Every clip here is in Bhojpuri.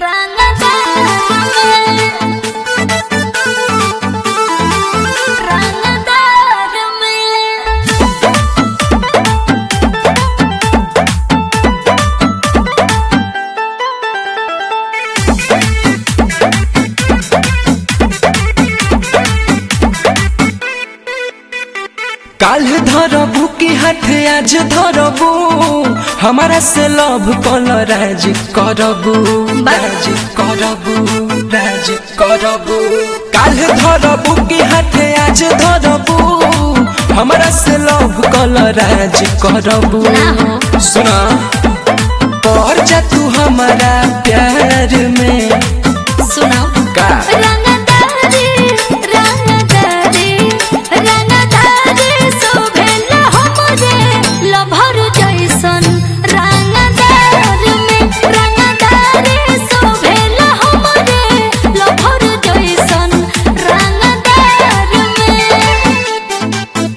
काल धरबू की हाथ आज धरबू हमारा से लव कल राज करबू राज करबू राज करबू काल धरबू की हाथ आज धरबू हमारा से लव कल राज करबू ना हो। सुना पढ़ जा तू हमारा प्यार में सुनाओ का रंगदारी रंगदारी रंगदारी शोभेला हमरे लभर जैसन रंगदार में रंगदारी शोभेला हमरे लभर जैसन रंगदार में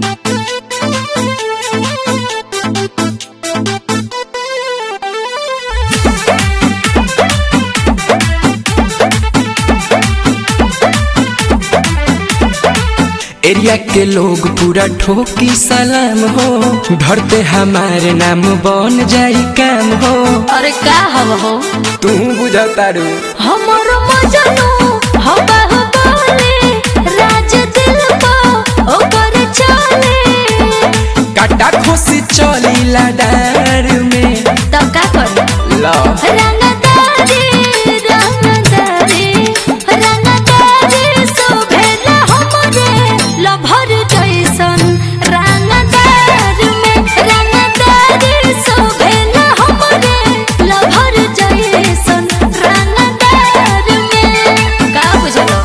एरिया के लोग पूरा ठोकी सलाम हो धरते हमारे नाम बन जाई काम हो अरे का हव हो तू बुझतारू हमर मजनू हो बाहुबली राज दिल पा ओकर चले काटा खोसी चली लाडार में तो का कर ला रंगदारी रंगदारी रंगदारी शोभेला हमरे लभर जैसन रंगदार में रंगदारी शोभेला हमरे लभर जैसन रंगदार में का बुझलो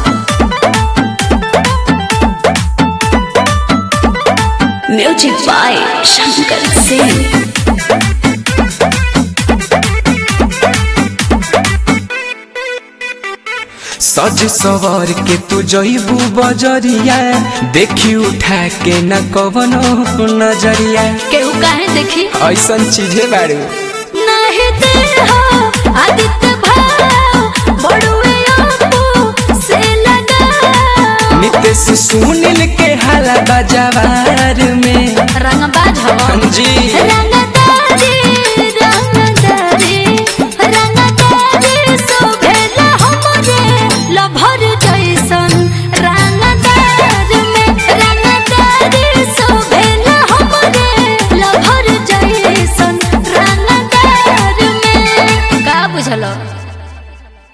म्यूजिक बाय शंकर सिंह सज सवर के तू जईबू बजरिया देखी उठा के न कवनो नजरिया केहू काहे देखी ऐसन चीजे बारू नाही देहो आदित्य भाव बड़ुए आपो से लगा नितेश सुनील के हाला बाजावार में रंगबाज हवा जी रंगदारी रंगदारी रंगदारी शोभेला हमरे लभर जैसन रंगदार में रंगदारी शोभेला हमरे लभर जैसन रंगदार में का बुझलो